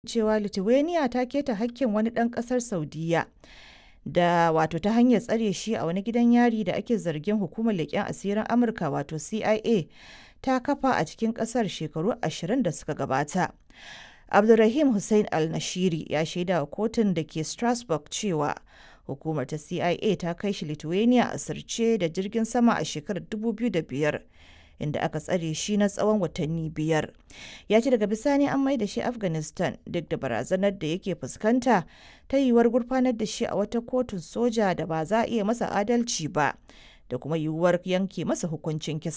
cewa Lithuania ta keta hakkin wani ɗan ƙasar Saudiyya da wato ta hanyar tsare shi a wani gidan yari da ake zargin hukumar leƙen asirin Amurka wato CIA ta kafa a cikin ƙasar shekaru 20 da suka gabata. Abdulrahim Hussein Al-Nashiri ya shaida wa kotun da ke Strasbourg cewa hukumar ta CIA ta kai shi Lithuania a sirce da jirgin sama a shekarar 2005 inda aka tsare shi na tsawon watanni biyar. Ya ce daga bisani an mai da shi Afghanistan duk da barazanar da yake fuskanta ta yiwuwar gurfanar da shi a wata kotun soja da ba za a iya masa adalci ba da kuma yiwuwar yanke masa hukuncin kisa.